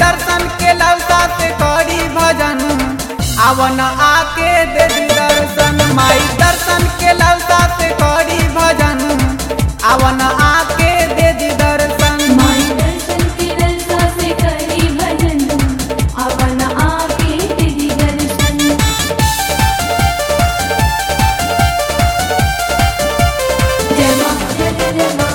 दर्शन के लौका से करी भजन आवन आके दे दी दर्शन माई दर्शन के लौका से करी भजन आवन आके दे दी दर्शन माई दर्शन के ललसा से करी भजन अवन आके तेरी दर्शन जय मां जय जय जय मां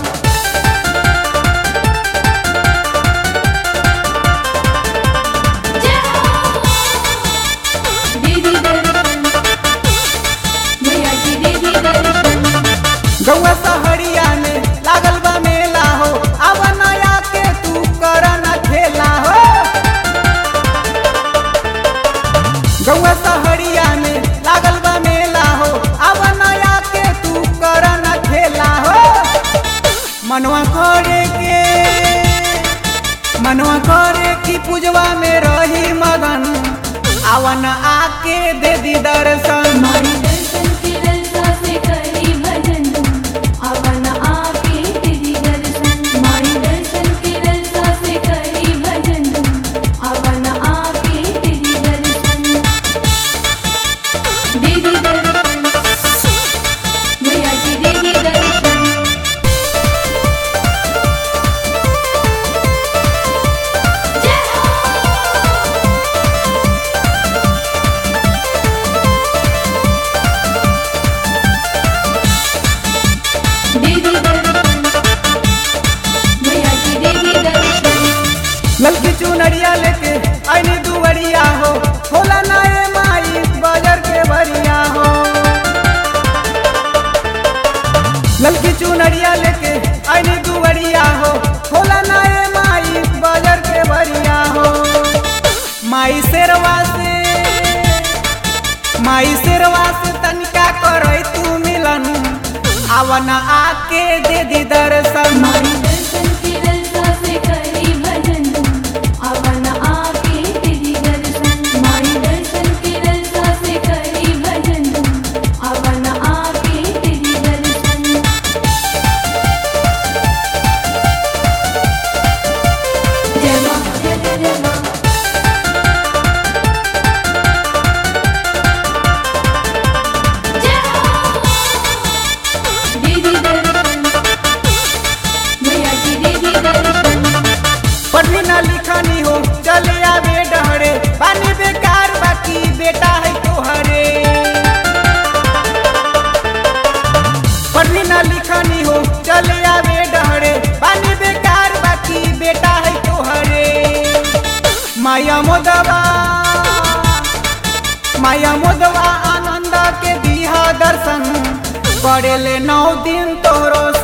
जय हो दीदी दर्शन मैया की दीदी दर्शन गौआ सहरिया में लागल बा मेला हो आवन आके तू कर न खेला हो गौआ सहरिया में लागल बा मेला हो आवन आके तू कर न खेला हो मनवा करे के मनवा करे की पूजवा में रही मगन आवन आके दे दी दर्शन माई दर्शन के ललसा से करी भजन अवन आके तेरी दर्शन माई दर्शन के ललसा से करी भजन अवन आके तेरी दर्शन दीदी दर्शन मैया की दीदी दर्शन जय हो दीदी दर्शन मैया की दीदी दर्शन ललकी चुनरिया लेके आईनी दुवरिया हो होला नाए माई बाजार के बरिया हो ललकी चुनरिया लेके आईनी दुवरिया हो होला नाए माई बाजार के बरिया हो माई शेरवा से माई शेरवा से तनिका करई तू मिलन आवन आके दे दी दर्शन माई दर्शन के ललसा से करी भजन अवन आके तेरी दर्शन माई दर्शन के ललसा से करी भजन अवन आके तेरी दर्शन जय मां जय जय जय मां जय हो दीदी दर्शन मैया की दीदी दर्शन पढ़ी ना लिखनी हो चले आवे डहरे पानी बेकार बाकी बेटा है तोहरे पढ़ी ना लिखनी हो चले आवे डहरे पानी बेकार बाकी बेटा है तोहरे माया मोदवा माया मोदवा आनंद के दिहा दर्शन करेले नौ दिन तोरो